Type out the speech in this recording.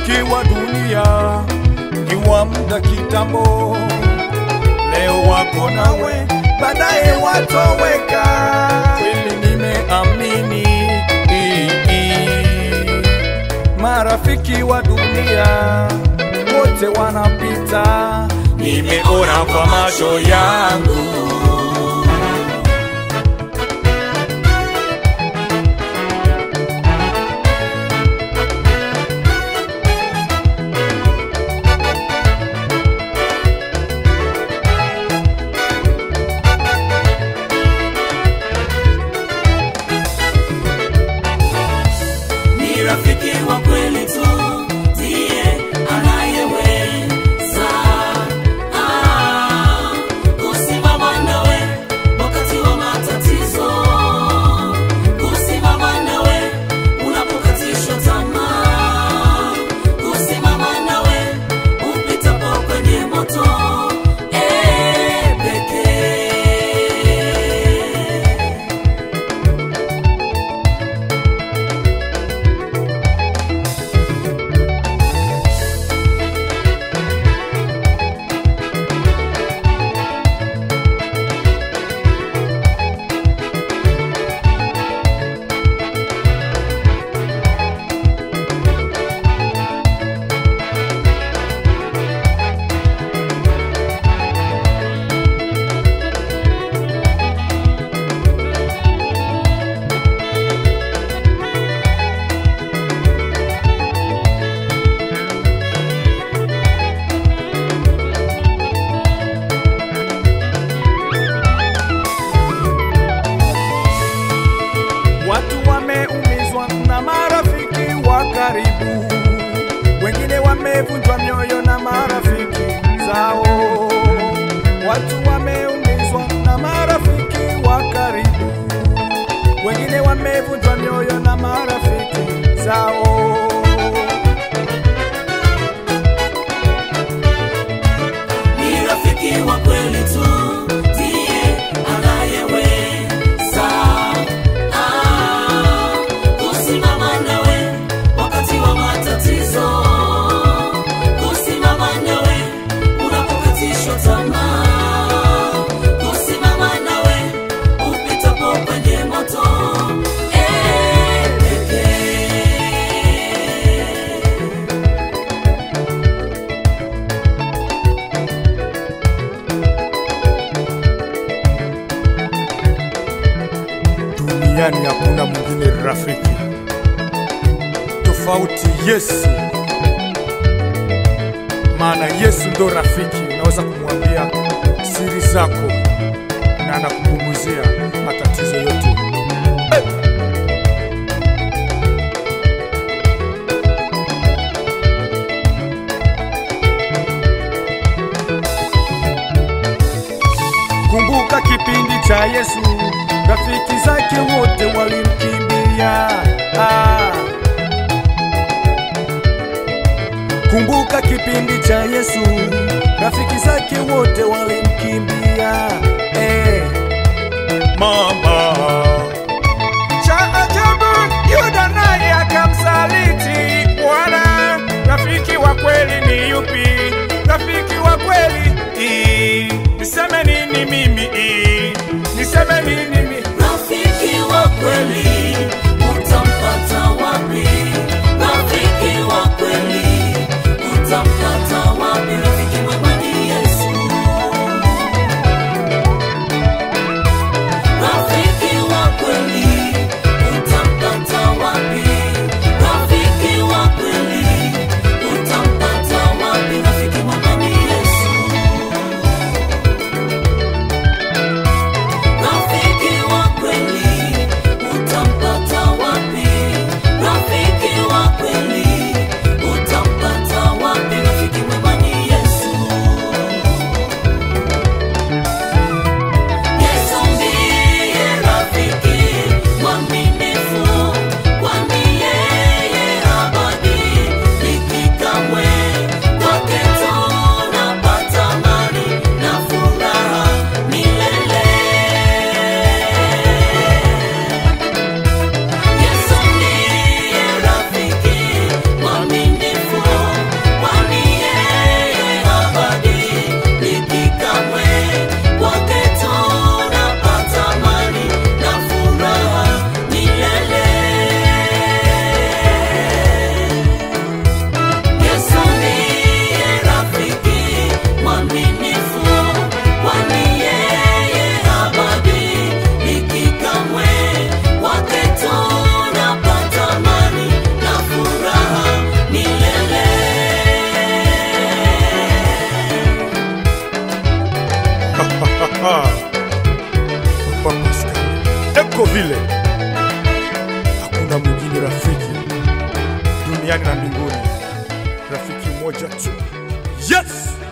marafiki wa dunia ni wa muda kitambo, leo wako nawe, baadaye watoweka. Kweli nimeamini marafiki wa dunia wote wanapita, nimeona kwa macho yangu. Ni rafiki wa kweli tu ndiye anayeweza ah, kusimama nawe wakati wa matatizo, kusimama nawe unapokatishwa tamaa, kusimama nawe upitapo kwenye moto eh, pekee. Watu wameumizwa na marafiki wa karibu, wengine wamevunjwa mioyo na marafiki zao. Watu wameumizwa na marafiki wa karibu, wengine wamevunjwa mioyo na marafiki zao. Ni rafiki wa kweli tu ndiye anayeweza ah, kusimama nawe wakati wa matatizo, kusimama nawe unapokatishwa tamaa, kusimama nawe upitapo kwenye moto eh, pekee. Duniani hakuna mwingine rafiki tofauti Yesu, maana Yesu ndo rafiki. Unaweza kumwambia siri zako na anakupunguzia matatizo yote. Kumbuka kipindi cha Yesu, rafiki zake wote walimkimbia. Ah. Kumbuka kipindi cha Yesu, rafiki zake wote walimkimbia. Eh. Mama cha ajabu, Yuda naye akamsaliti Bwana. Rafiki wa kweli ni yupi? Rafiki wa kweli Ii, niseme nini mimi? Ii, niseme nini mimi? Rafiki wa kweli utampata wapi? Rafiki wa kweli utampata wapi? Rafiki mwema ni Yesu. Rafiki wa kweli utampata wapi? Rafiki wa kweli utampata wapi? Rafiki mwema ni Yesu. iko vile, hakuna mwingine rafiki duniani na mbinguni, rafiki mmoja tu. Yes!